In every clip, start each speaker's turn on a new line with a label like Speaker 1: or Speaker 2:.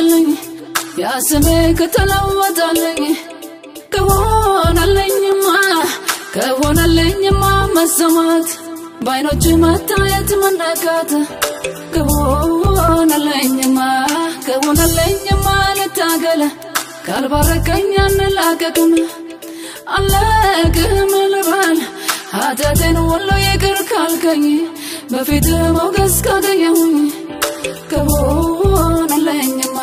Speaker 1: ካተሸነፍክልኝ ያስሜ ከተለወጠልኝ ከሆነልኝማ ከሆነልኝማ መሰማት በአይኖች መታየት መነካት ከሆነልኝማ ከሆነልኝማ ልታገለ ካልባረከኝ አንላቀቅም አለቅም ልበል ኃጢአቴን ሁሉ ይቅር ካልከኝ በፊት ሞገስ ካገኘሁኝ ከሆነልኝማ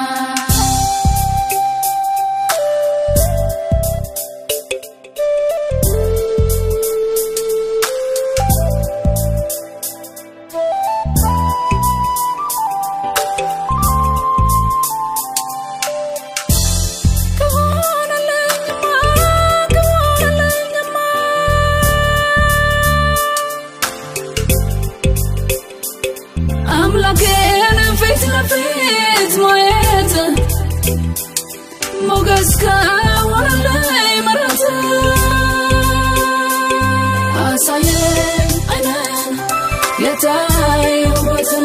Speaker 1: ከሆነልኝማ ከሆነልኝማ አምላኬን ፊት ለፊት ማየት ሞገስ ከሆነልኝ ምሕረት አሳየኝ አይነን የታየሁበትን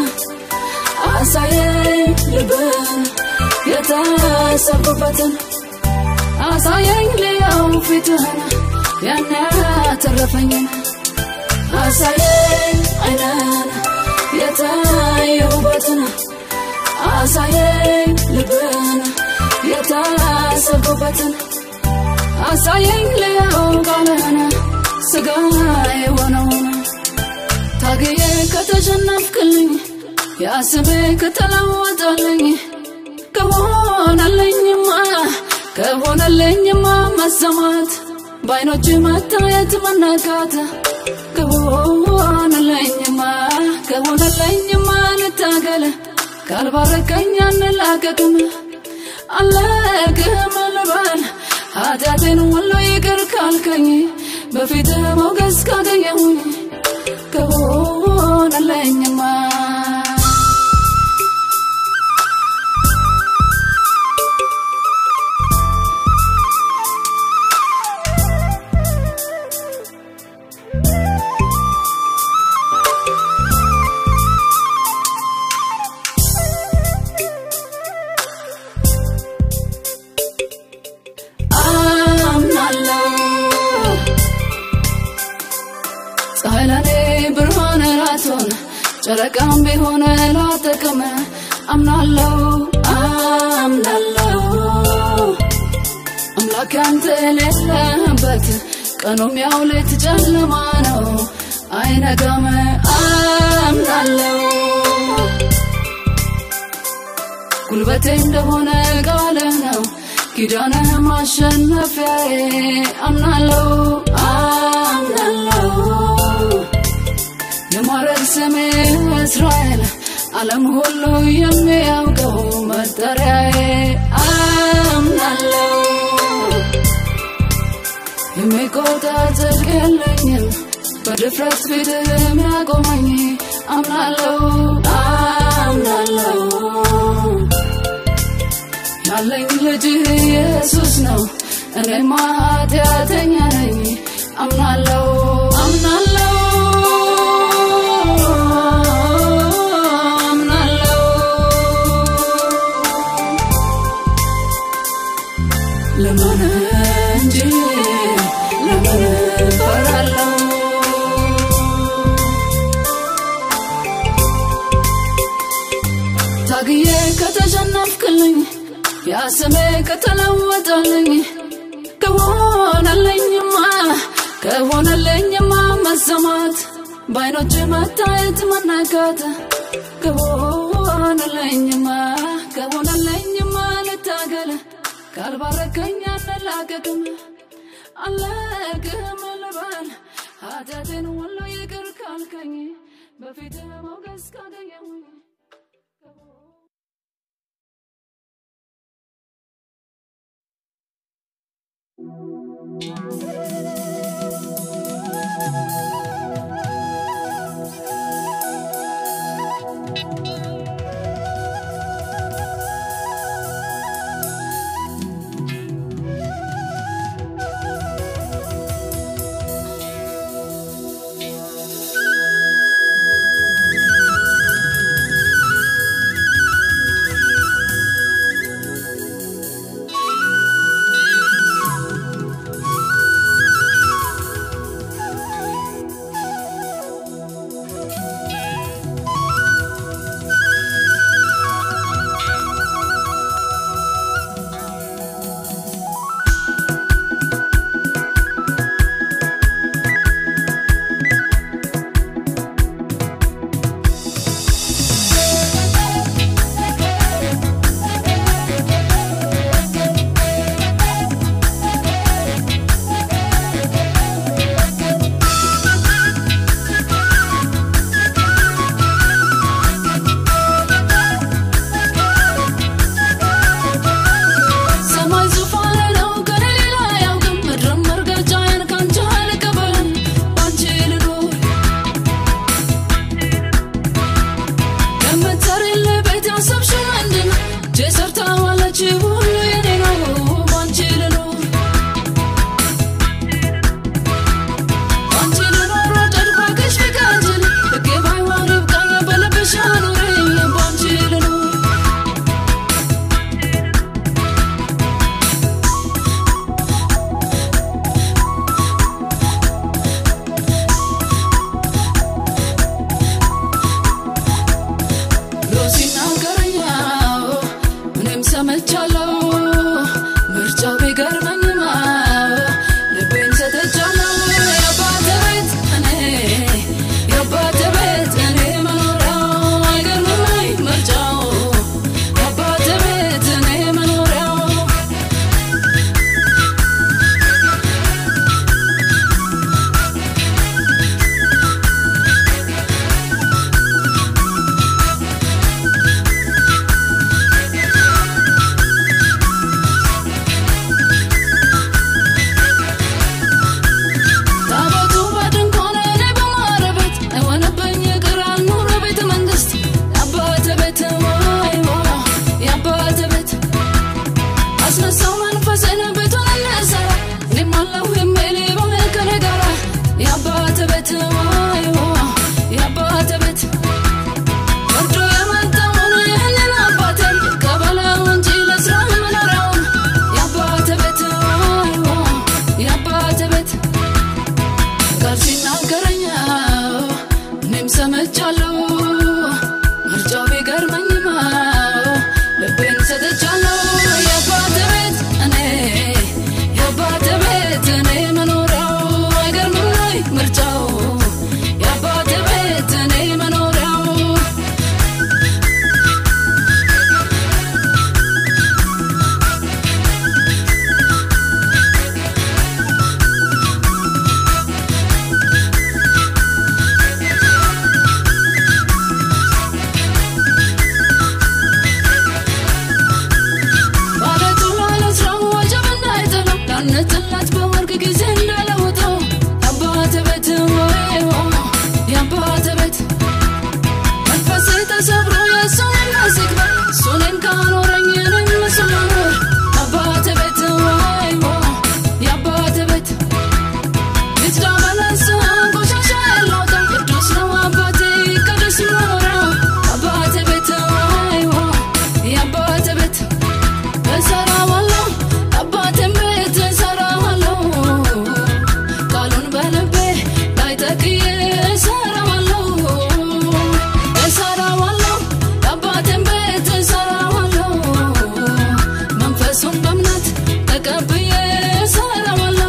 Speaker 1: አሳየኝ ልብን የታሰብኩበትን አሳየኝ ልየው ፊትህን ያን ያተረፈኝን አሳየኝ አይነን የታየሁበትን አሳየኝ ልብን የታሰብኩበትን አሳየኝ ልየው ቃልህን ስጋ የሆነውን ታግዬ ከተሸነፍክልኝ ያስቤ ከተለወጠልኝ ከሆነልኝማ ከሆነልኝማ መሰማት በአይኖች መታየት መነካት ከሆነልኝማ ከሆነልኝማ ልታገል ካልባረከኝ አንላቀቅም አለቅም ልበል ኃጢአቴን ሁሉ ይቅር ካልከኝ በፊት ሞገስ ካገኘሁኝ ከሆነልኝማ አምናለሁ ፀሐይ ለኔ ብርሃን ላትሆን ጨረቃም ቢሆን ላጠቅም አምናለሁ አምናለሁ አምላክ አንተ የሌለህበት ቀኑም ያው ሌት ጨለማ ነው አይነጋም አምናለሁ ጉልበቴ እንደሆነ ቃል ነው ኪዳነ ማሸነፊያዬ አምናለሁ አምናለሁ የማረግ ስሜ እስራኤል ዓለም ሁሉ የሚያውቀው መጠሪያዬ አምናለሁ የሚቆጣ ጽድቅ የለኝም በድፍረት ፊት የሚያቆመኝ አምናለሁ አምናለሁ ያለኝ ልጅ ኢየሱስ ነው እኔማ ኃጢአተኛ ነኝ አምናለሁ አምናለሁ አምናለሁ ለምን እንጂ ለምን እፈራለሁ ታግዬ ከተሸነፍክልኝ ያስሜ ከተለወጠልኝ ከሆነልኝማ ከሆነልኝማ መሰማት በአይኖች መታየት መነካት ከሆነልኝማ ከሆነልኝማ ልታገል ካልባረከኝ አንላቀቅም አለቅም ልበል ኃጢአቴን ሁሉ ይቅር ካልከኝ በፊት ሞገስ ካገኘሁኝ ሰምቻለሁ ምርጫው ቢገርመኝማ ልቤን ሰጥቻለሁ የአባቴ ቤት እኔ የአባቴ ቤት እኔ መኖሪያው አይገርምም ወይ ምርጫው የአባቴ ቤት እኔ መኖሪያው ታቦቱ በድንኳን እኔ በማረበት አይሆንብኝ ይቅር አልኑር ቤተ መንግስት የአባቴ ቤት ወይ የአባቴ ቤት አስነሳው መንፈስን ቤቱን እንሰራ እኔም አለሁ የሚል ይሆን ከኔ ጋራ የአባቴ ቤት ወይ የአባቴ ቤት ወርዶ የመጣውን ይህንን አባቴን ቀበለው እንጂ ለስራ መኖሪያውን የአባቴ ቤት ወይ የአባቴ ቤት ቃል ሲናገረኝ እኔም ሰምቻለሁ ምርጫው ቢገርመኝም ልቤን ሰጥቻለሁ የአባቴ ቤት እኔ የአባቴ ቤት እኔ መኖሪያው አይገርምም ወይ ምርጫው የአባቴ ቤት እኔ መኖሪያው ባለቱ ላለስራው ወጀብ እንዳይጥለው ላንጥላት በወርቅ ጊዜ እንዳለውጠው የአባቴ ቤት ወይ የአባቴ ቤት መንፈሴ ተሰብሮ የእሱን የሚያስቅ እሱ እኔን ካኖረኝ እኔም እሱን ላኖር የአባቴ ቤት ወይ የአባቴ ቤት ልጅዳ መለስ ቆሻሻ ያለውጣ ቅዱስ ነው አባቴ ቅዱስ መኖሪያው አባቴ ቤት ወይ የአባቴ ቤት እሰራዋለሁ አባቴን ቤት እሰራዋለሁ ቃሉን በልቤ ላይ ተክዬ እሰራዋለሁ እሰራዋለሁ አባቴን ቤት እሰራዋለሁ መንፈሱን በእምነት ተቀብዬ እሰራዋለሁ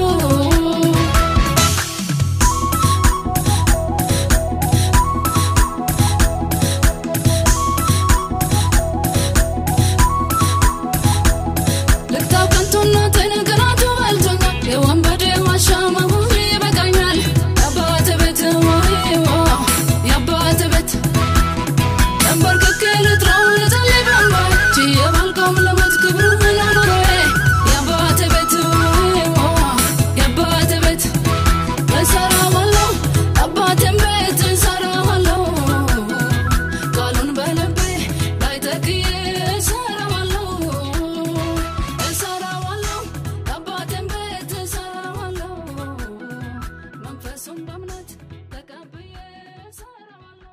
Speaker 1: ልክታው ከንቱነትን ቅናቱ በልቶኛል የወንበዴ ዋሻ መሆን ይበቃኛል የአባቴ ቤት ወይ የአባቴ ቤት ተንበርክኬ ልጥራው ልጸልይ በእንባዬ ችዬ ባልቆም ልሞት ክብርህን አኑሮዬ የአባቴ ቤት ወይ የአባቴ ቤት እሰራዋለሁ አባቴን ቤት እሰራዋለሁ ቃሉን በልቤ ላይ ተክዬ እሰራዋለሁ እሰራዋለሁ አባቴን ቤት እሰራዋለሁ መንፈሱን በእምነት ተቀብዬ እሰራዋለሁ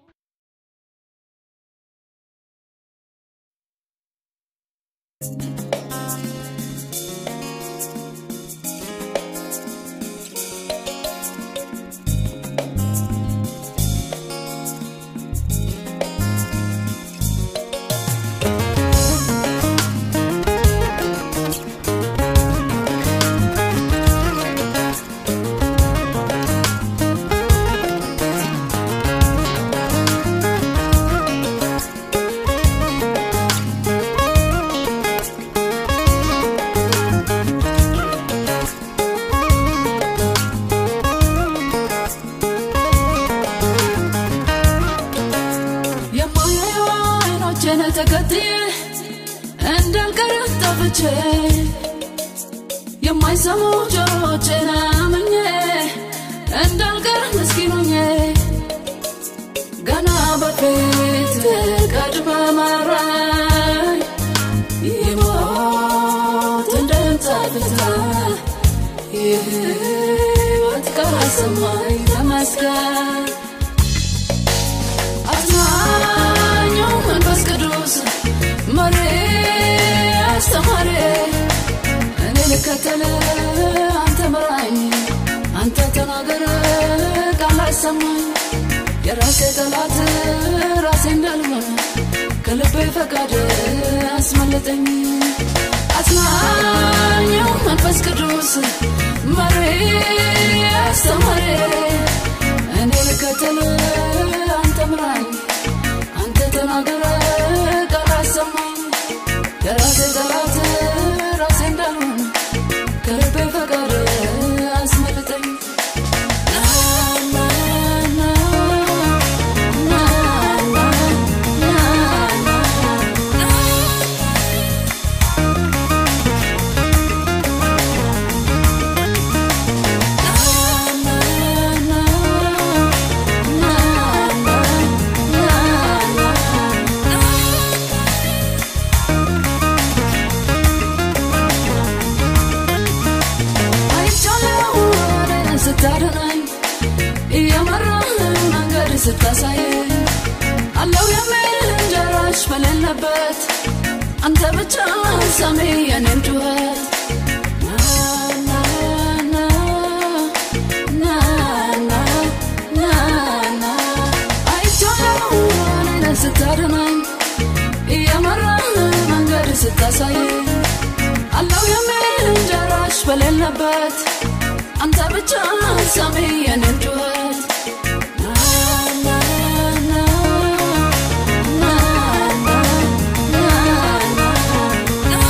Speaker 1: የማያዩ አይኖቼን ተከትዬ እንዳልቀር ጠፍቼ የማይሰሙ ጆሮቼን አምኜ እንዳልቀር ምስኪኑኜ ገና በፊት ቀድመ መራኝ ይሞት እንደንጸፍታ የህይወት ቃል ሰማኝ ተመስገን አጽናኙ መንፈስ ቅዱስ መሪ አስተማሪ እኔ ልከተል አንተ ምራኝ አንተ ተናገር ቃል አይሰማኝ የራሴ ጠላት ራሴ እንዳልሆነ ከልቤ ፈቃድ አስመለጠኝ አጽናኘው መንፈስ ቅዱስ መሪ አስተማሪ እኔ ልከተል አንተ ምራኝ አንተ ተናገረ ቃል አሰማኝ የራሴ ጠላት ራሴ እንዳልሆን ከልቤ ፈቃድ አስመልጠኝ ና ና ና ና ና ና ና ስታድነኝ እየመራህ መንገድ ስታሳየኝ አለው የሚል እንጀራሽ በሌለበት አንተ ብቻ ሰሚ የኔን ጩኸት ና ና ና ና ና ና አይቻለው እኔን ስታድነኝ እየመራህ መንገድ ስታሳየኝ አለው የሚል እንጀራሽ በሌለበት አንተ ብቻ ሰሚ የኔን ጩኸት ና ና ና ና ና ና ና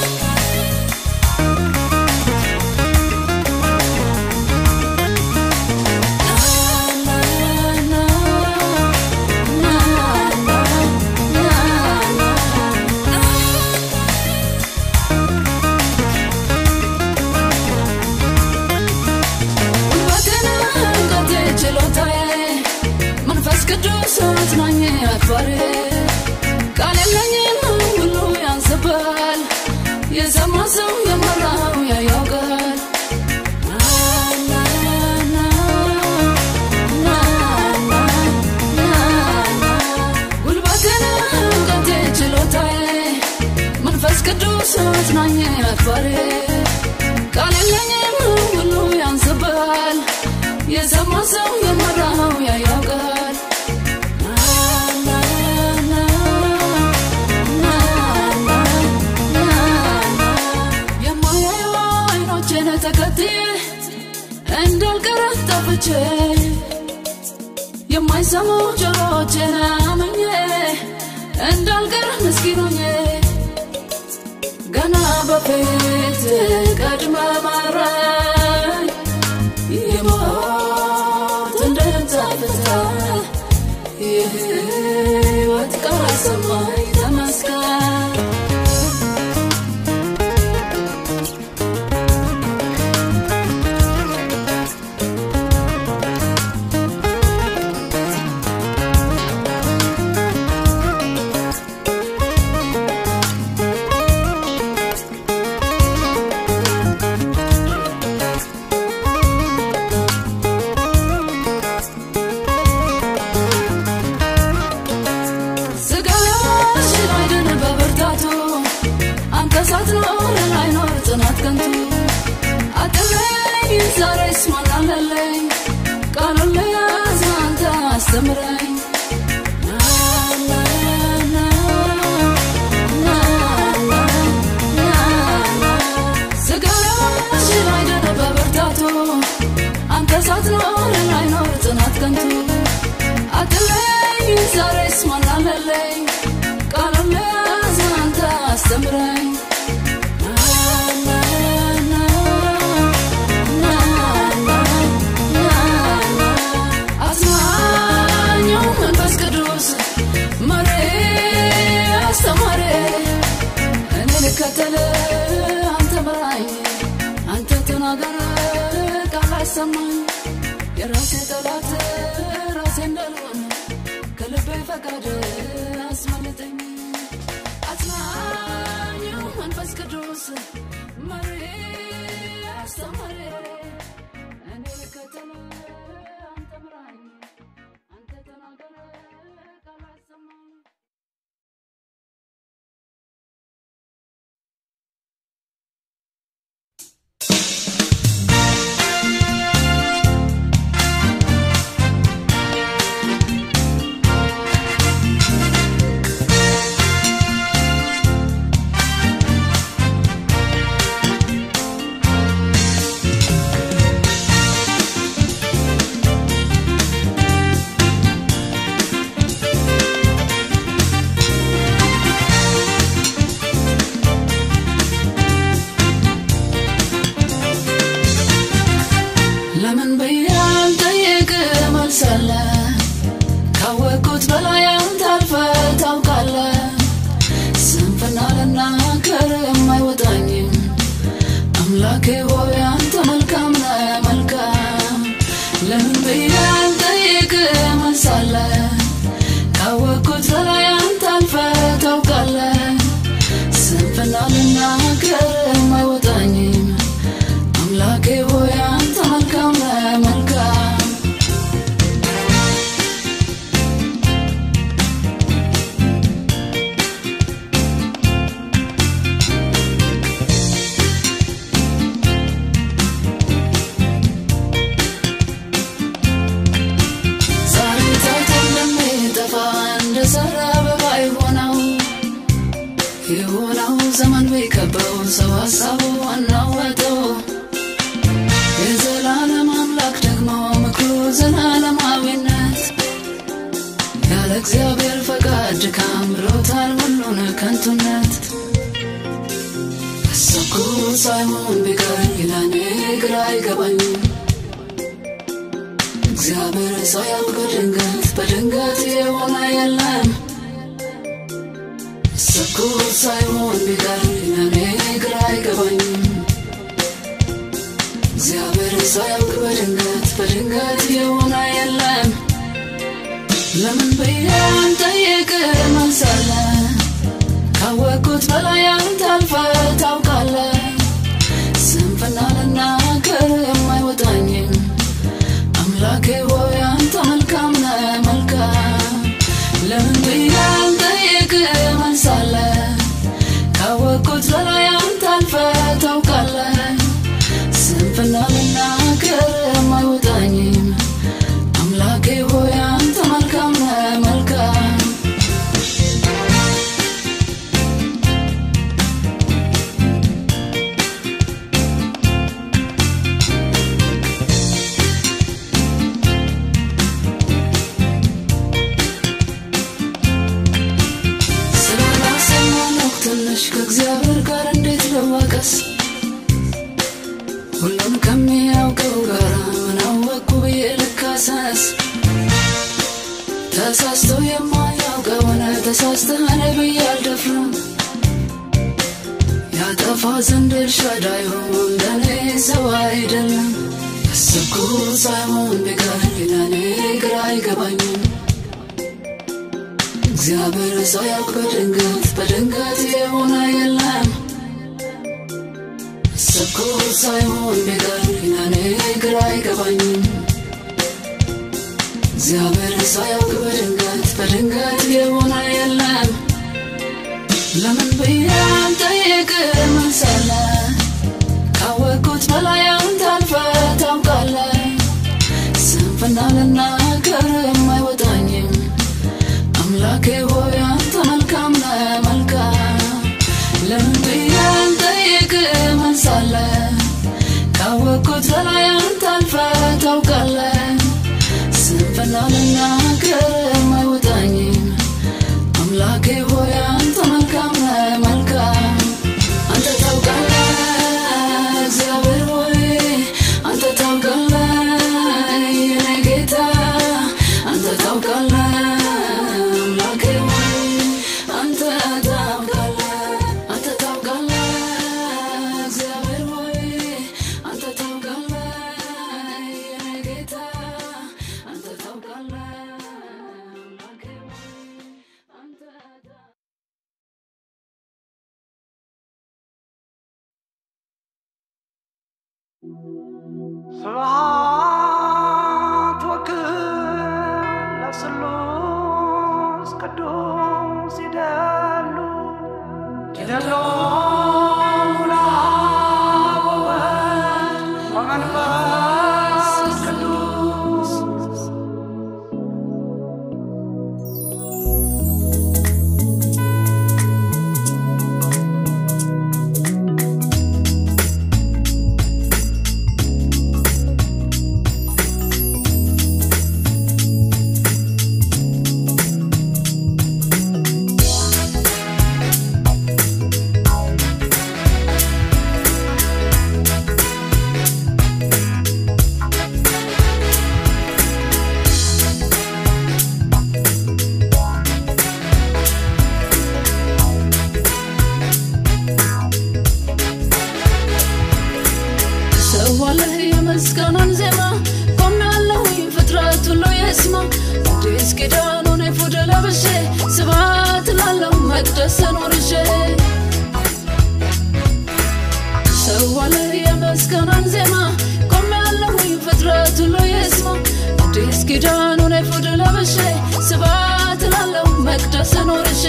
Speaker 1: መንፈስ ቅዱስ አጽናኝ አክባሪ ቃል የለኝም ሁሉ ያንስባል የሰማ ሰው የመራው ያያውቃል ጉልበቴን እውቀቴ ችሎታዬ መንፈስ ቅዱስ አጽናኝ አክባሪ ቃል የለኝም ሁሉ ያንስባል የሰማ ሰው የመራው ያያውቃል የማያዩ አይኖቼን ተከትዬ እንዳልቀረ ጠፍቼ የማይሰሙ ጆሮቼን አምኜ እንዳልቀር ምስኪኖኜ ገና በፊት ቀድመ መራኝ የሞት እንደምታፈታ የህይወት ቃል ሰማኝ ተመስገን ስጋሽ አይድን በብርታቱ አንተ ሳትኖር አይኖር ጽናት ከንቱ አጥለኝ ዛሬስ ማን አለለኝ ቃሉን ልያዝ አንተ አስተምረኝ ና ና ና ና ና ና ና ስጋሽ አይድን በብርታቱ አንተ ሳትኖር አይኖር ጽናት ከንቱ አጥለኝ ዛሬስ ማን አለለኝ ቃሉን ልያዝ አንተ አስተምረኝ ና ና ና ና ና ና ና አጽናኘው መንፈስ ቅዱስ መሪ አስተማሪ እኔ ልከተል አንተ ምራኝ አንተ ተናገር ቃል አሰማኝ የራሴ ጠላት ራሴ እንዳልሆን ከልቤ ፈቃድ አስመልጠኝ አጽናኘው መንፈስ ቅዱስ መሪ አስተማሪ እኔ ልከተል አንተ ምራኝ አንተ ተናገር ቃል አሰማኝ
Speaker 2: ና
Speaker 1: የሆነው ዘመን ቢከበው ሰው ሀሳቡ አናወጠው የዘላለም አምላክ ደግሞ ምክሩ ዘላለማዊነት ያለ እግዚአብሔር ፈቃድ ድካም ብሎታል ሁሉን ከንቱነት እሰኩ ሳይሆን ቢቀር ለኔ ግራ አይገባኝም እግዚአብሔር ሳያውቅ በድንገት በድንገት የሆነ የለም እሰኩ ሳይሆን ቢቀር ለኔ ግራ አይገባኝም እግዚአብሔር ሳያውቅ በድንገት በድንገት የሆነ የለም ለምን ብዬ አንጠይቅ መልሳለ ካወቅኩት በላይ አንተ አልፈ ታውቃለ ስንፍና ልናገር የማይወጣኝም አምላኬ ሆይ አንተ መልካም ነህ መልካም ለምን ብዬ አንጠይቅ መልሳለ ካወቅኩት በላይ አንተ አልፈ ታውቃለ ስንፍና ልናገር የማይወጣኝም አምላኬ ሆይ አንተ መልካም ነህ መልካም ስላላሰማነው ትንሽ ከእግዚአብሔር ጋር እንዴት ልዋቀስ ሁሉን ከሚያውቀው ጋር ምን አወቅኩ ብዬ ልካሰስ ተሳስቶ የማያውቀውን ተሳስተህን ብዬ አልደፍርም ያጠፋ ዘንድ ኤልሻዳይ ለኔ ሰው አይደለም ያሰብኩ ሳይሆን ቢቀር ለኔ ግራ አይገባኝም እግዚአብሔር ሳያውቅ በድንገት በድንገት የሆነ የለም ያሰብኩት ሳይሆን ቢቀር ለኔ ግራ አይገባኝም እግዚአብሔር ሳያውቅ በድንገት በድንገት የሆነ የለም ለምን ብዬ አንጠይቅ መልሳለ ካወቅኩት በላይ አንተ አልፈ ታውቃለ ስንፍና ልናገር የማይወጣኝም አምላኬ ሆይ አንተ መልካም ነህ መልካም ለምን ብዬ አንጠይቅ መልሳለ ካወቅኩት በላይ አንተ አልፈ ታውቃለ ስንፍና ልናገር የማይወጣኝም አምላኬ ሆይ አንተ መልካም ነህ መልካም አንተ ታውቃለህ እግዚአብሔር ሆይ አንተ ታውቃለህ የኔ ጌታ አንተ ታውቃለህ አምላኬ ሆይ አንተ ታውቃለህ አንተ ታውቃለህ እግዚአብሔር ሆይ አንተ ታውቃለህ የኔ ጌታ አንተ ታውቃለህ አምላኬ ሆይ አንተ ታውቃለህ
Speaker 2: ስብሐት ወክብር ለስሉስ ቅዱስ ይደሉ ይደሉ ለአብ ወወልድ ወመንፈስ ቅዱስ
Speaker 1: ሰዋለህ የምስጋናን ዜማ ቆሜያለሁኝ ፍጥረት ሁሉ ይስማ አዲስ ኪዳኑን ኤፉድ ለብሼ ስብሐት ላለው መቅደስን ወርሼ ሰዋለህ የምስጋናን ዜማ ቆሜያለሁኝ ፍጥረት ሁሉ ይስማ አዲስ ኪዳኑን ኤፉድ ለብሼ ስብሐት ላለው መቅደስን ወርሼ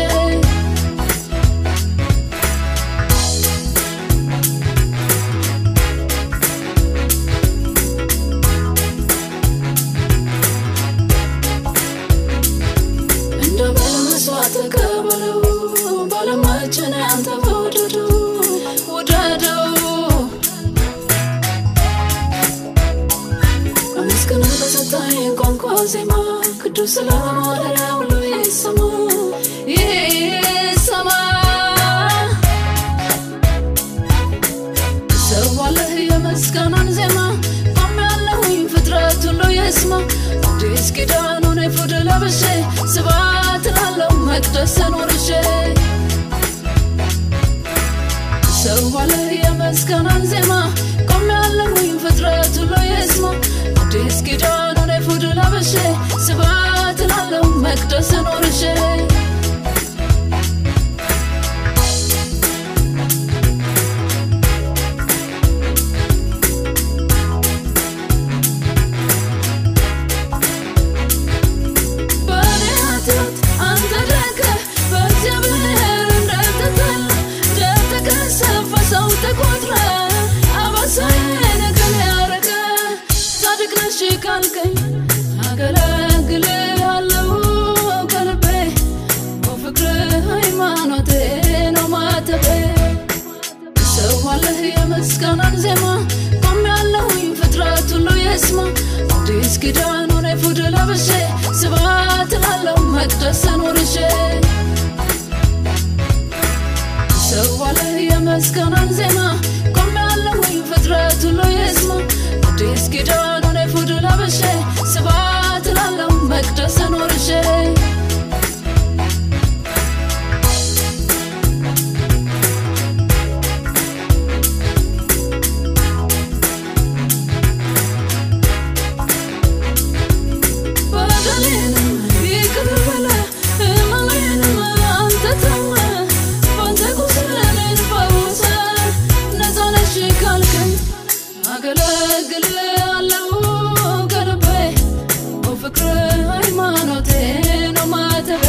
Speaker 1: እንደ በል መስዋዕት ተቀበለው ባለማችን አንተ ዜማ ቅዱስ ለማደሪያው ሁሉ ይሰማ ይሰማ ሰዋለህ የመስጋናን ዜማ ቆሜያለሁኝ ፍጥረት ሁሉ ይስማ አዲስ ኪዳኑን ኤፉድ ለብሼ ስብሐት ላለው መቅደስ ኖርሼ ሰዋለህ የመስጋናን ዜማ ቆሜያለሁኝ ፍጥረት ሁሉ ይስማ አዲስ ኪዳኑን ኤፉድ ለብሼ ስብሐት ላለው መቅደስ ኖርሼ በእኔ ኃጢአት አንተ ደርቀህ በእግዚአብሔር እንደተጠላ እንደተቀሰፈ ሰው ተቆጥረህ አባሳዬን ከኔ ያረቀህ ጻድቅ ነሽ ካልከኝ አገለግልሃለሁ ከልቤ በፍቅርህ ሃይማኖቴ ነው ማተቤ ሰዋለህ የምስጋናን ዜማ ቆሜያለሁኝ ፍጥረት ሁሉ ይስማ አዲስ ኪዳኑን ኤፉድ ለብሼ ስብሐት ላለው መቅደስ ኖርሼ ሰዋለህ የምስጋናን ዜማ ቆሜያለሁኝ ፍጥረት ሁሉ ይስማ አዲስ ኪዳኑን ኤፉድ ለብሼ ስብሐት ላለው መቅደስ ኖርሼ በደሌንም ይቅር በለህ ሕመሜንም አንተ ተወህ በአንተ ቁስል እኔን ፈውሰህ ነፃ ነሽ ካልከኝ አገለግልሃለሁ ከልቤ በፍቅርህ ሃይማኖቴ ነው ማተቤ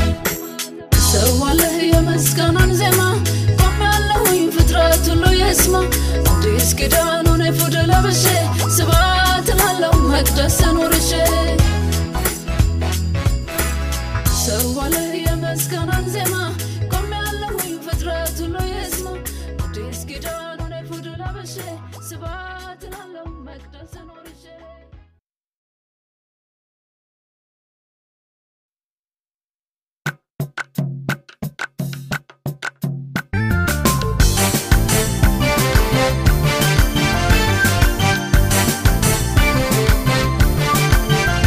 Speaker 1: ሰዋለህ የምስጋናን ዜማ ቆሜያለሁኝ ፍጥረት ሁሉ ይስማ አዲስ ኪዳኑን ኤፉድ ለብሼ ስብሐት ላለው መቅደስ ኖርሼ ሰዋለህ የምስጋናን ዜማ ቆሜያለሁኝ ፍጥረት ሁሉ ይስማ አዲስ ኪዳኑን ኤፉድ ለብሼ ስብሐት ላለው መቅደስ ኖርሼ
Speaker 3: ♪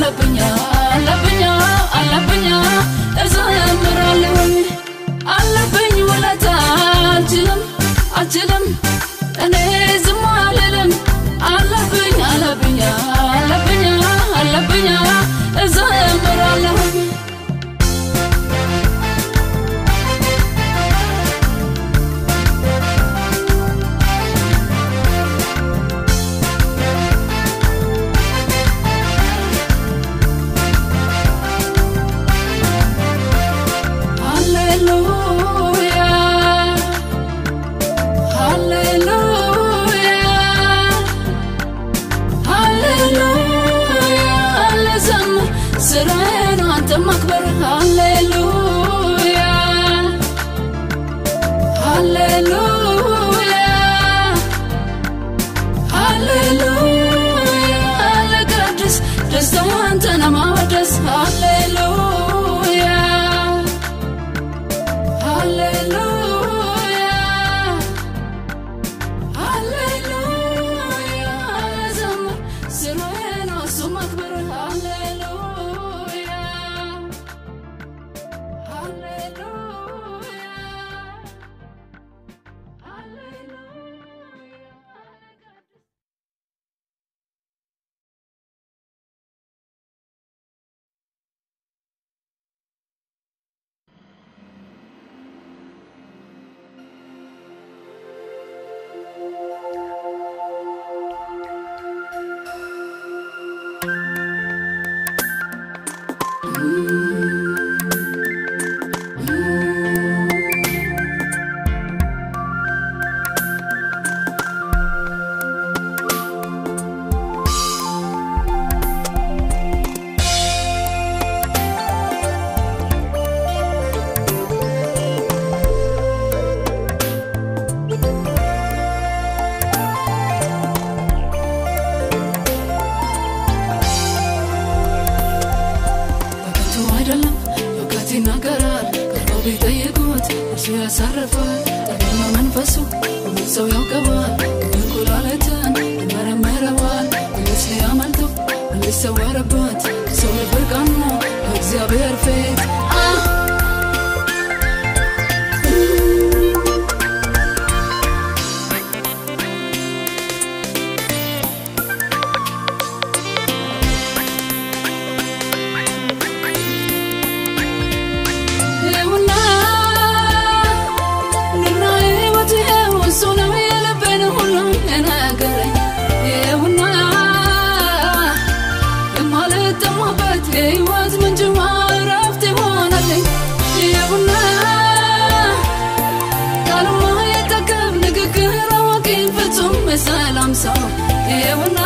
Speaker 1: አለብኛ አለብኛ አለብኛ እዘምራለሁ አለብኝ ውለታ አልችልም አልችልም እኔ ዝም አልልም አለብኝ አለብኛ አለብኛ አለብኛ እዘምራለሁ ሃሌሉያ ሃሌሉያ ሃሌሉያ ልዘምር ስራዬ ነው አንተን ማክበር ሃሌሉያ ሃሌሉያ ሃሌሉያ ልቀድስ ደስታው አንተን ማወደስ ሃሌሉያ ሃሌሉያ ሃሌሉያ ልዘምር ስራዬ ነው እሱ ማክበር ሃሌሉያ ሃሌሉያ ሃሌሉያ በከንቱ አይደለም እውቀት ይናገራል ቀርበው ቢጠይቁት እርሱ ያሳርፋል ጠቢብ ነው መንፈሱ ሁሉም ሰው ያውቀዋል እንቁላሊትን ይመረምረዋል ወይስ ሊያመልጠው ሊሰወርበት ሰው ልብ እርቃን ነው በእግዚአብሔር ፊት አ ይኸውና ኑና ሕይወት ይኸው እሱ ነው የልቤን ሁሉ የነገረኝ ይኸውና የማልጠማበት የሕይወት ምንጭ እረፍት ይሆናልኝ ይኸውና ቃሉማ የጠገብ ንግግር አዋቂ ፍጹም የሰላም ሰው ይኸውና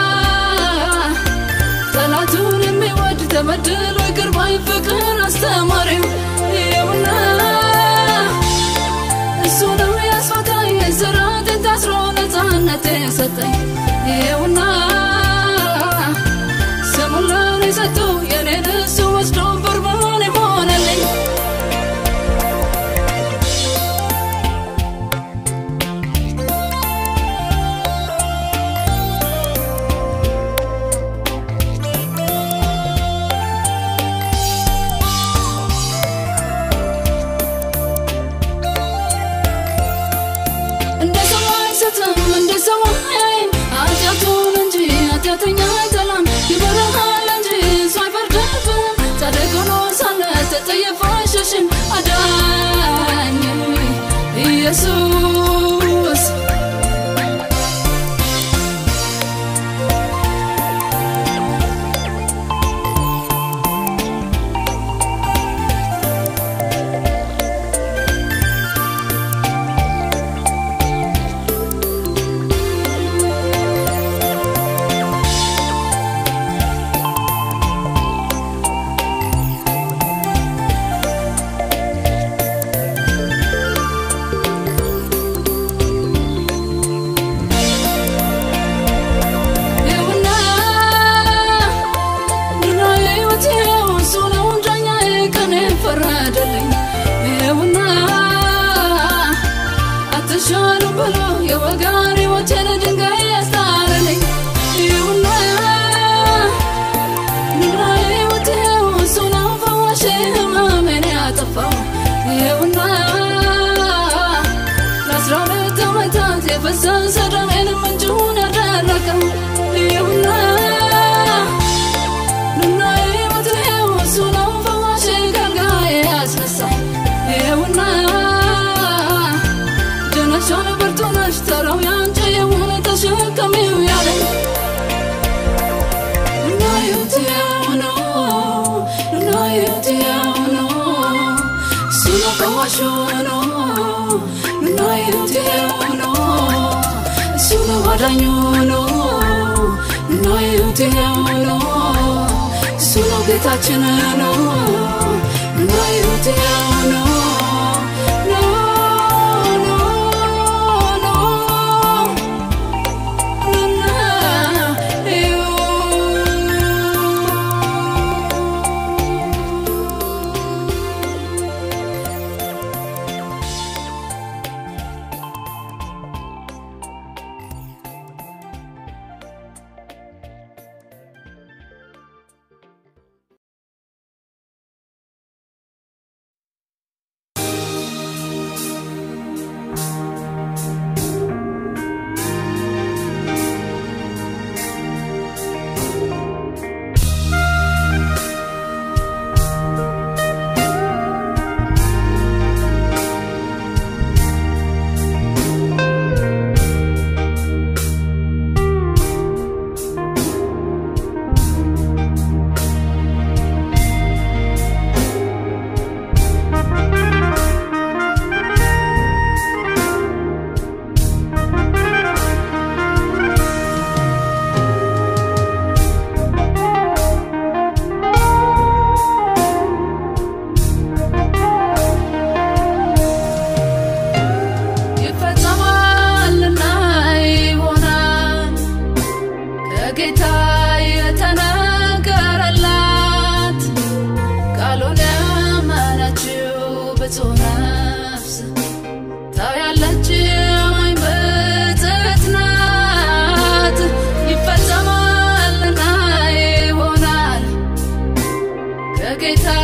Speaker 1: ጠላቱን የሚወድ ተበድሎ ይቅር ባይ ፍቅር አስተማሪው ይኸውና እሱ ነው ያስፈታኝ እስራቴን ታስሮ ነፃነት የሰጠኝ ይኸውና ስሙን ለእኔ ሰጥቶ የኔን እሱ ወስዶ በርባን የሆነልኝ እንደ ሰው አይስትም እንደ ሰው አያይም ኃጢአቱን እንጂ ኃጢአተኛ አይጠላም ይበረሃል እንጂ እሱ አይፈርድብም ጻድቅ ሆኖ ሳለ ተጠየፈ አይሸሽም አዳኝ ኢየሱስ ሰላሜን ምንጩን ያደረቀው ይኸውና ኑና ሕይወት ይኸው እሱ ነው ፈዋሽ ከአልጋዬ ያስነሳኝ ይኸውና ጀነሻን ብርቱ ነሽ ተራው ያንቺ የሆነ ተሸከሚው ያለኝ ኑና ሕይወት ይኸው ነው ኑና ሕይወት ይኸው ነው እሱ ነው ፈዋሹ ነው ኑና ሕይወት ይኸው ነው እሱ ነው አዳኙ ነው ኑና ሕይወት ይኸው ነው እሱ ነው ጌታችን ነው ኑና ሕይወት ይኸው ነው ኖ ኖ ኖ ኑና ይፈጸማልና ይሆናል ከጌታ የተነገረላት ቃሉን ያመነችው ብፁዕ ነፍስ ታያለች አማኝ ብፅዕት ናት። ይፈጸማልና ይሆናል ከጌታ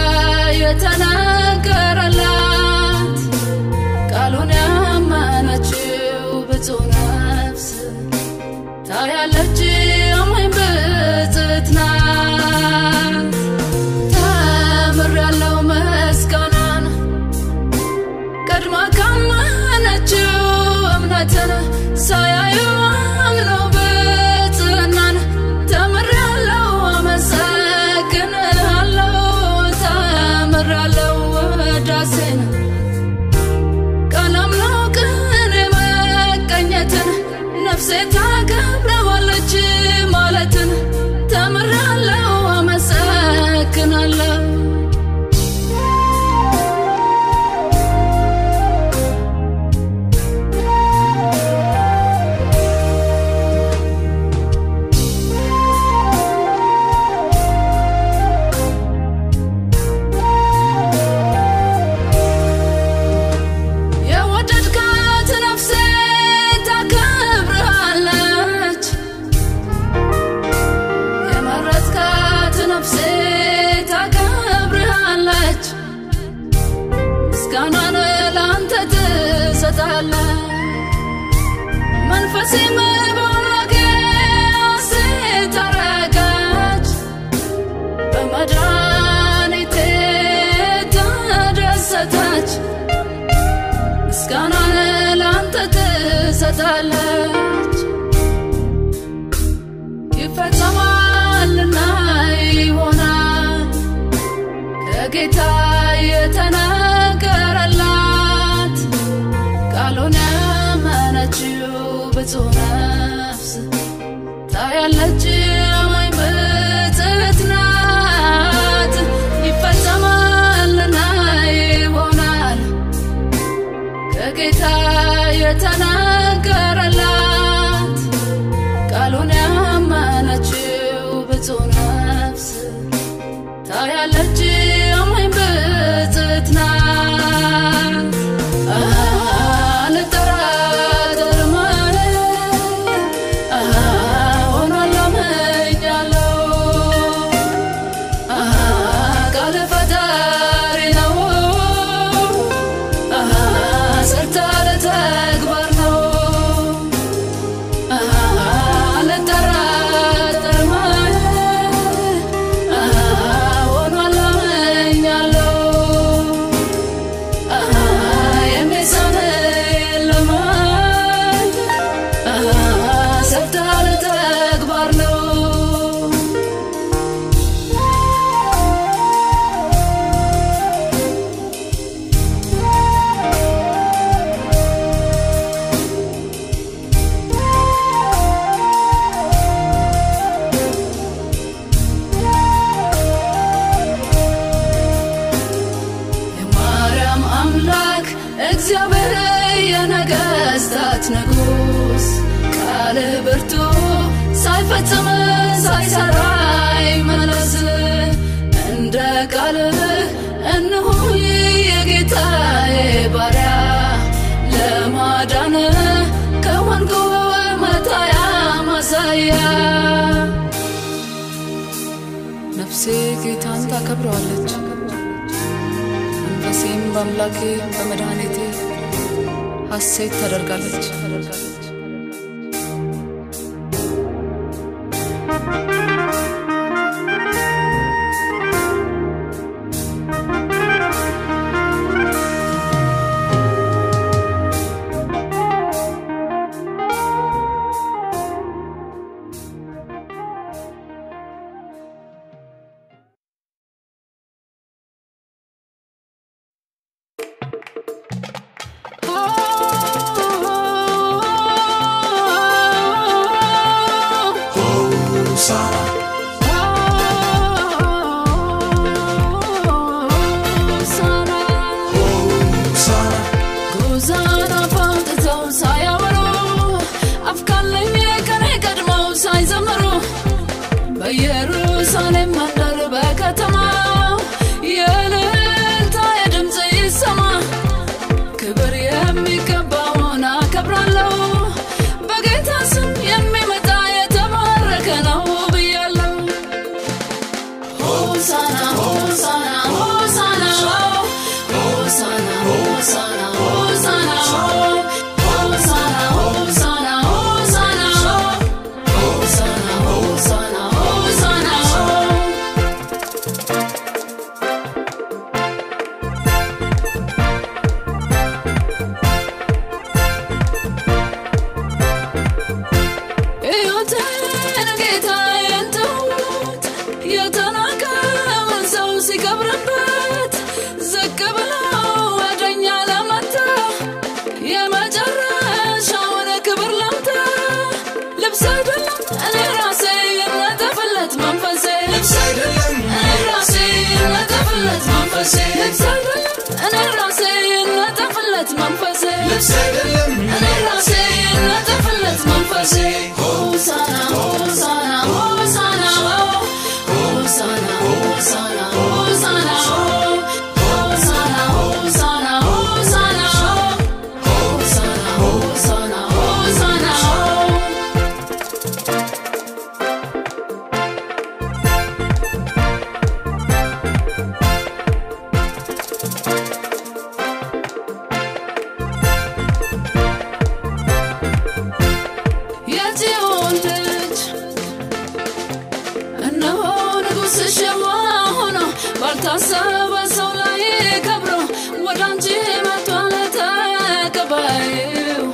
Speaker 1: የተነገረላት ቃሉን ያመነችው ብፁዕ ነፍስ ታያለች አማኝ ብፅዕት ናት። ተምሬያለሁ ምስጋናን ቀድማ ካመነችው እምነትን ሳያዩ አምነው ብፅዕናን ተምሬያለሁ አመሰግንሃለሁ ተምሬያለሁ ውዳሴን ቀለም ነው ቅኔ መቀኘትን ነፍሴ ታከብረዋለች ማለትን ተምሬያለሁ አመሰግናለሁ የወደድካት ነፍሴ ታከብርሃለች የመረጥካት ነፍሴ ታከብርሃለች ምስጋናን ለአንተ ትሰጣለች መንፈሴም በአምላኬ ሐሴት አረገች በመድኃኒቴ ተደሰተች ምስጋናን ለአንተ ትሰጣለች ይፈጸማልና ይሆናል ከጌታ የተነገረላት ቃሉን ያመነችው ብፁዕ ነፍስ ታያለች አማኝ ብፅዕት ናት። ይፈጸማልና ይሆናል ከጌታ የተነገረላት ቃሉን ያመነችው ብፁዕ ነፍስ ታያለች አማኝ ብፅዕት ናት። አልጠራጠርም ሆኗል አምኛለሁ ቃል ፈጣሪ ነው ሰርታ ለተግባር ነው ሳይፈጽም ሳይሰራ ይመለስ እንደ ቃልህ እንሆ የጌታዬ ባሪያ ለማዳን ከሆንኩ መታያ ማሳያ ነፍሴ ጌታን ታከብረዋለች መንፈሴም በአምላኬ በመድኃኒቴ ሐሴት ታደርጋለች በኢየሩሳሌም መንደር በከተማው የእልልታ የድምፅ ይሰማ ክብር የሚገባውን አከብራለሁ በጌታ ስም የሚመጣ የተባረከ ነው ብያለሁ ሆሳና ሆሳና ሆሳና ሆሳና ሆሳና ሆሳና ሆሳና ሆሳና ሆሳና ሆሳና ሆሳና ሆሳና ሕይወቴን ጌታዬን ተውት የተናቀውን ሰው ሲከብርበት ዝቅ ብሎ ወደኛ ለመታ የመጨረሻውን ክብር ለምታ ልብስ አይደለም እኔ ራሴ የነጠፍለት መንፈሴ ልብስ አይደለም እኔ ራሴ የነጠፍለት መንፈሴ ልብስ አይደለም እኔ ራሴ የነጠፍለት መንፈሴ ልብስ አይደለም እኔ ራሴ የነጠፍለት መንፈሴ ሆሳና ሆሳና ሆሳና ሆሳና ሆሳና ሆሳና ሆሳና ሆሳና ሆሳና ሆሳና ሆሳና ሆሳና የጽዮን ልጅ እነሆ ንጉሥሽ የዋህ ሆኖ ባልታሰበ ሰው ላይ ከብሮ ወደ አንቺ መጥቷል ተቀባይው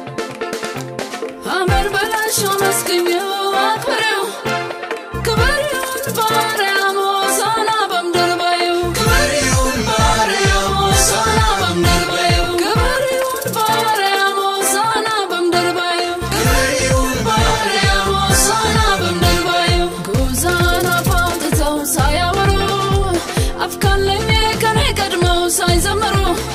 Speaker 1: አሜን ብለሽ አመስግኚው አክብሪው ክብር ይሁን በአርያም ሆሳዕና በምድር በይው ክብር ይሁን በአርያም ሆሳዕና በምድር በይው ክብር ይሁን በአርያም ሆሳዕና በምድር በይው ክብር ይሁን በአርያም ሆሳዕና በምድር በይው ጉዛን አፍ አውጥተው ሳያወሩ አፍ ካለኝ ከኔ ቀድመው ሳይዘምሩ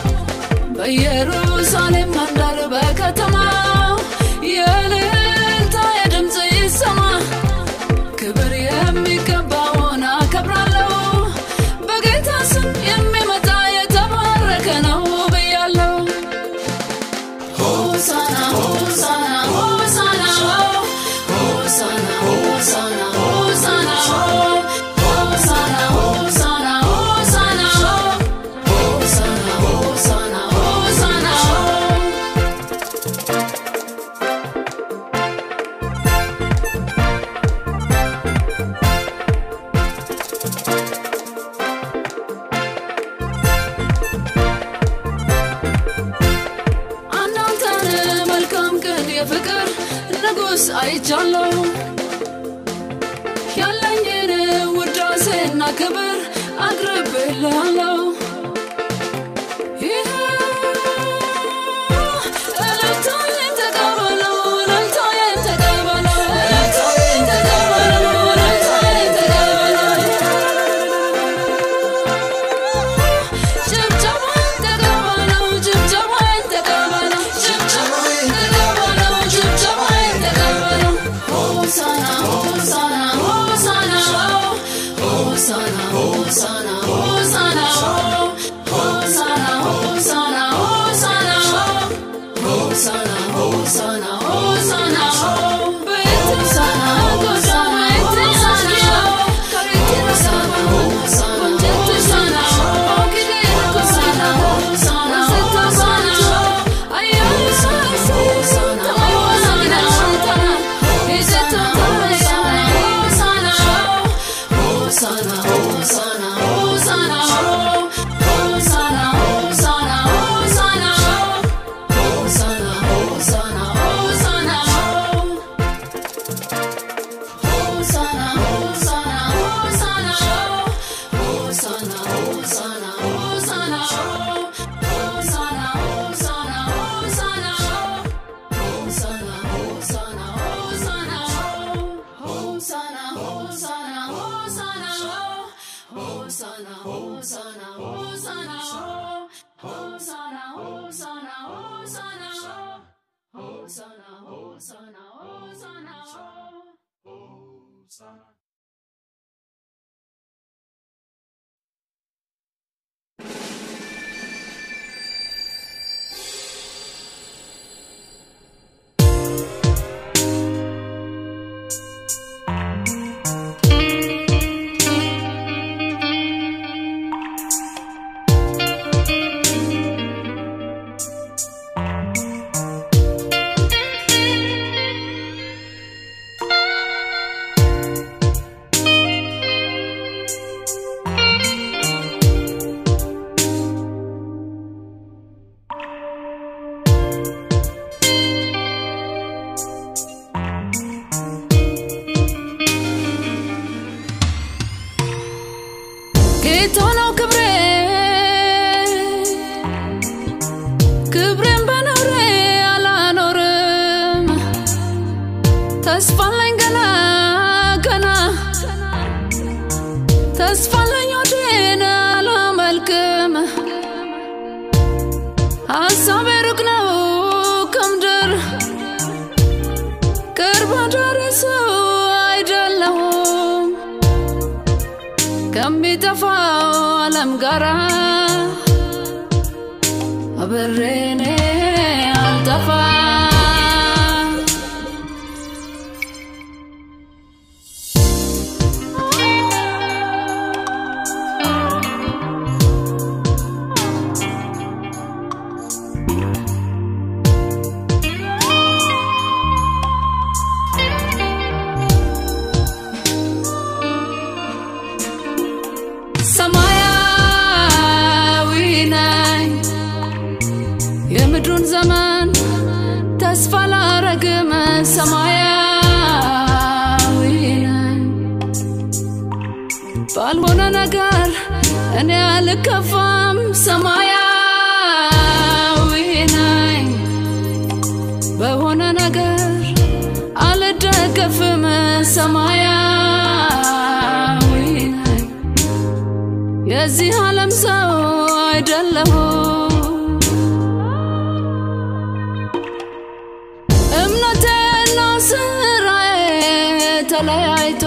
Speaker 1: በኢየሩሳሌም መንደር በከተማው የእልልታ የድምፅ ይሰማ ክብር የሚገባውን አከብራለሁ በጌታ ስም የሚመጣ የተባረከ ነው ብያለሁ ሆሳና ሆሳና ሆሳና ሆሳና ሆሳና ሆሳና ሆሳና ሆሳና ሆሳና ሆሳና ሆሳና ሆሳና አንዳንተን መልካም ቅድ የፍቅር ንጉሥ አይቻለሁ ያለኝን ውዳሴና ክብር አቅርቤልሃለሁ ይህ እልልታዬን ተቀበለው እልልታዬን ተቀበለው እልልታዬን ተቀበለው እልልታዬን ተቀበለው ጭብጨባን ተቀበለው ጭብጨባን ተቀበለው ጭብጨባን ተቀበለው ጭብጨባን ተቀበለው ሆሳና ጌታ ነው ክብሬ ክብሬን በነውሬ አላኖርም ተስፋለኝ ገና ገና ተስፋለኝ ወዴን አላመልክም ሀሳቤ ሩቅ ነው ከምድር ቅርብ አዳሪ ሰው አይደለሁም ከሚጠፋው ዓለም ጋራ አብሬኔ አልጠፋ ሰማያዊ ነኝ የምድሩን ዘመን ተስፋ ላረግም ሰማያዊ ነኝ ባልሆነ ነገር እኔ አልከፋም ሰማያዊ ነኝ በሆነ ነገር አልደገፍም ሰማያዊ ነኝ የዚህ ዓለም ሰው አይደለሁም እምነቴና ስራዬ ተለያይቶ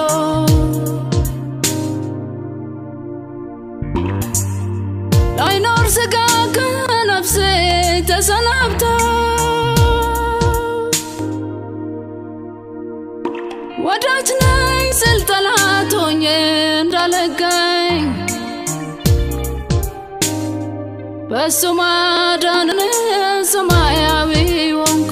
Speaker 1: ላይኖር ስጋ ከነፍሴ ተሰናብቶ ወዳጅ ነኝ ስል ጠላት ሆኜ እንዳልገኝ በሱ ማዳንን ሰማያዊ ወንኩ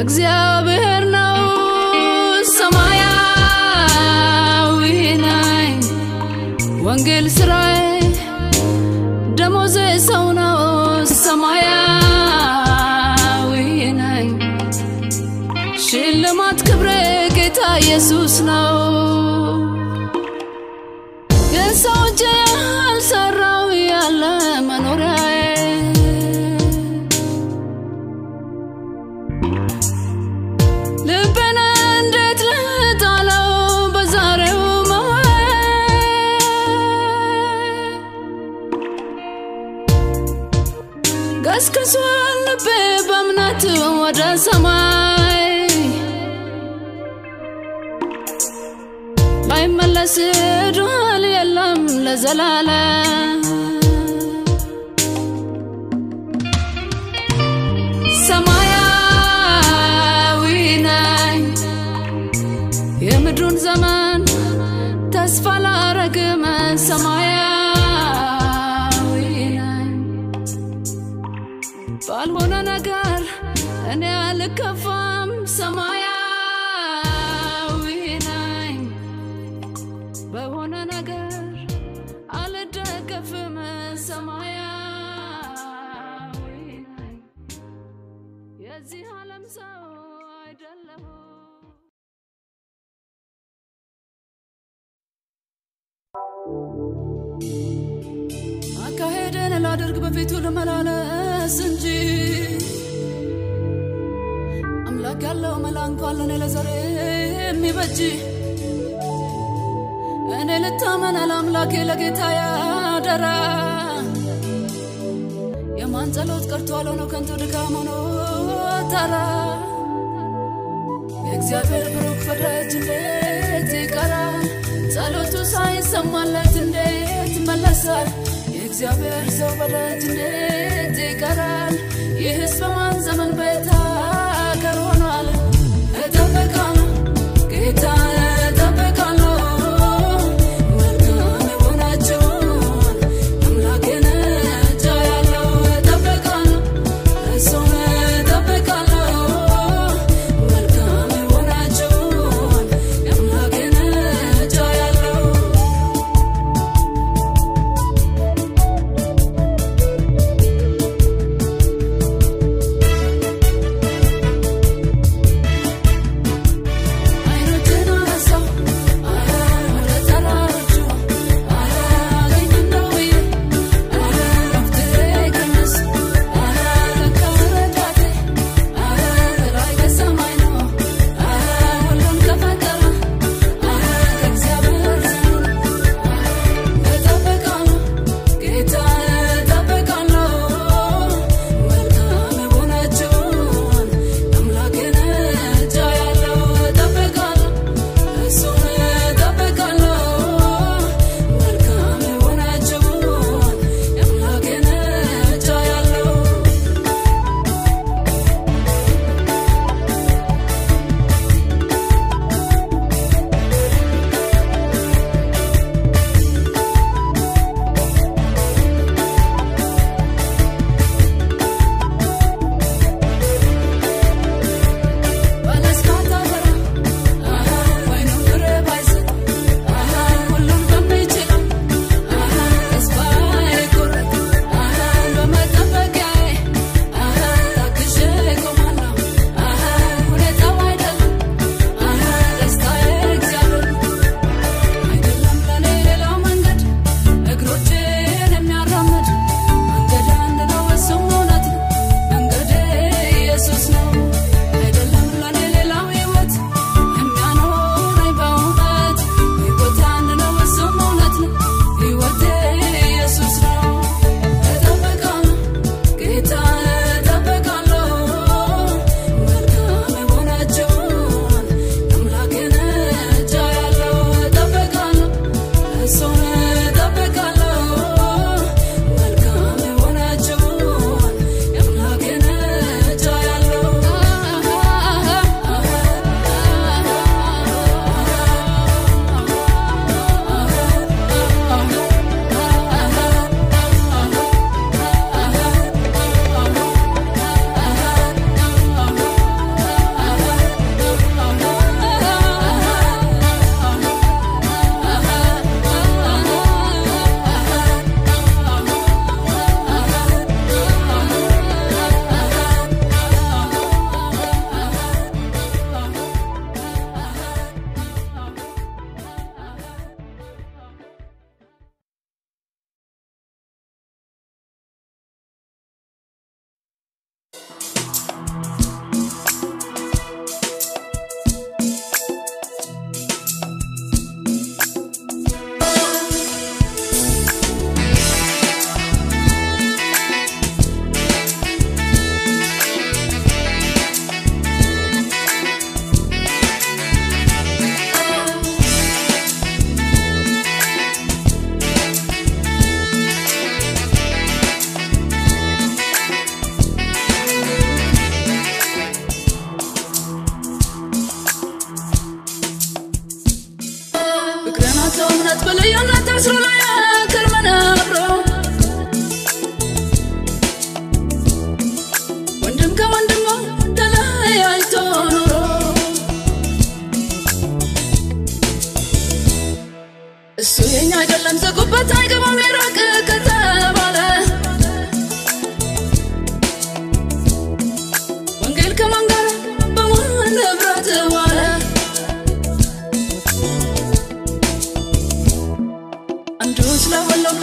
Speaker 1: እግዚአብሔር ነው ሰማያዊ ነኝ ወንጌል ስራዬ ደሞዜ ሰው ነው ሰማያዊ ነኝ ሽልማት ክብሬ ጌታ ኢየሱስ ነው የሰው እጅ ያልሰራው ያለ መኖሪያዬ ልቤን እንዴት ልጣለው በዛሬው መዋዬ ገስግሷል ልቤ በእምነት ወደ ሰማይ ባይመለስ ድል የለም ለዘላለም ሰማያዊ ነኝ የምድሩን ዘመን ተስፋ ላረግም ሰማያዊ ነኝ ባልሆነ ነገር እኔ አልከፋም ሰማያዊ ነኝ በሆነ ነገር አልደገፍም ሰማያዊ ነኝ የዚህ ዓለም ሰው አይደለሁም አካሄደን ላደርግ በፊቱ ልመላለስ እንጂ አምላክ ያለው መላ እንኳን ለእኔ ለዘሬ የሚበጅ እኔ ልታመን ለአምላኬ ለጌታ ያደራ የማን ጸሎት ቀርቷል ሆኖ ከንቱ ድካም ሆኖ ተራ የእግዚአብሔር ብሩክ ፈዳጅ እንዴት ይቀራል ጸሎቱ ሳይሰማለት እንዴት ይመለሳል የእግዚአብሔር ሰው በደጅ እንዴት ይቀራል ይህስ በማን ዘመን ቤት አገር ሆኗል እጠብቃለሁ ጌታ እጠብቃለሁ መልካም የሆናችሁን አምላኬን እጃያለሁ እጠብቃለሁ እሱን እጠብቃለሁ መልካም የሆናችሁን አምላኬን እጃያለሁ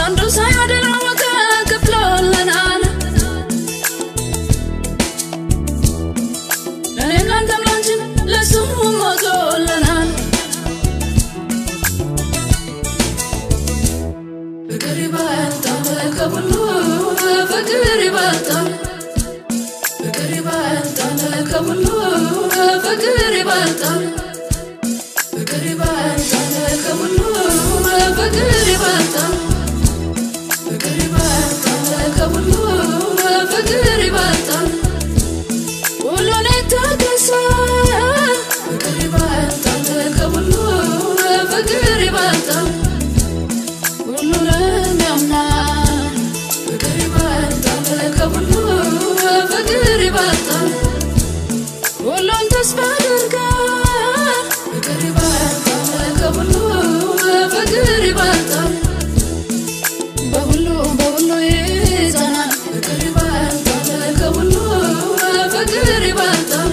Speaker 1: ለወንዱ ሳያደላ ዋጋ ከፍሎልናል ለእኔም ላንተም ላንቺም ለሱ ሞቶልናል ፍቅር ይበልጣል ከሁሉ ፍቅር ይበልጣል ፍቅር ይበልጣል ከሁሉ ፍቅር ይበልጣል ፍቅር ይበልጣል ከሁሉ ፍቅር ይበልጣል ፍቅር ይበልጣል ከሁሉ ፍቅር ይበልጣል ሁሉን የታገሰ ፍቅር ይበልጣል ከሁሉ ፍቅር ይበልጣል ሁሉንም ያምናል ፍቅር ይበልጣል ከሁሉ ፍቅር ይበልጣል ሁሉን ተስፋ ያደርጋል ፍቅር ይበልጣል ከሁሉ ፍቅር ይበልጣል በሁሉ በሁሉ ይጸናል ፍቅር ይበልጣል ከሁሉ ፍቅር ይበልጣል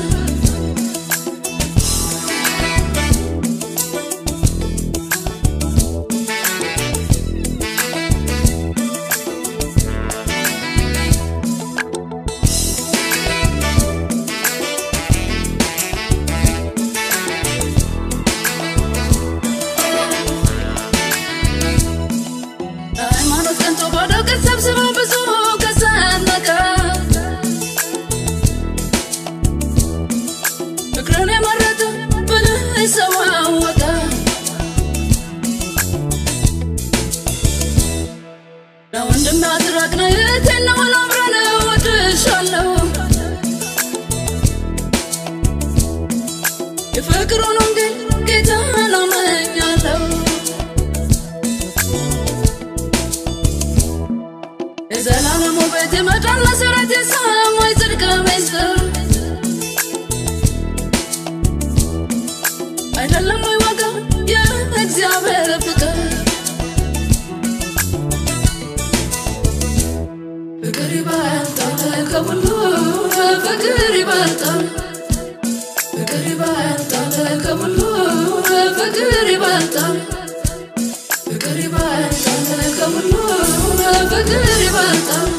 Speaker 1: ሃይማኖት ቀንቶ ባዶ ቀን ሰብስበው ብዙ ከሰነቀ ፍቅርን የመረጠ ብልህ ሰው አወቀ ለወንድም አትራቅነ እህቴን ነው አብረን እወድሻለሁ የፍቅሩን ወንጌል ጌታ አመኛለሁ የዘላለም ውበት የመዳን መሰረት የሰማይ ጽድቅ ምስጢር አይደለም ወይ ዋጋ የእግዚአብሔር ፍቅር ፍቅር ይበልጣል ከሁሉ ፍቅር ይበልጣል ፍቅር ይበልጣል ከሁሉ ፍቅር ይበልጣል ፍቅር ይበልጣል ከሁሉ ፍቅር ይበልጣል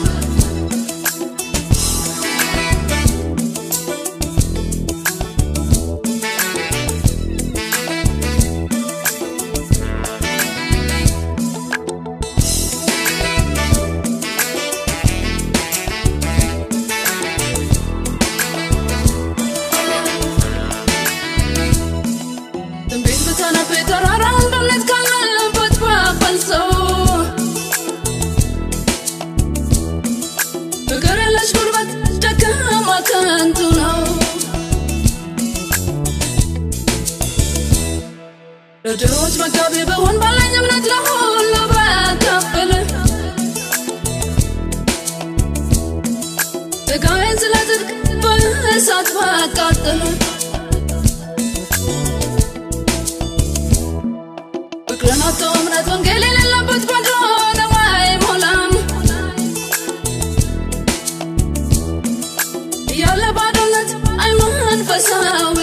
Speaker 1: ትንቢት ብታነብ ተራራውን በእምነት ካለበት ባፈልሰው ፍቅር የለሽ ጉልበት ደካማ ከንቱ ነው ለድሆች መጋቢ በሆን ባለኝ እምነት ለሁሉ ባካፍል ስጋዬን ስለ ጽድቅ በእሳት ባቃጥል ፍቅርን አጥቶ እምነት ወንጌል የሌለበት ባዶ ነው አይሞላም እያለ ባዶነት አይ መንፈሳዊ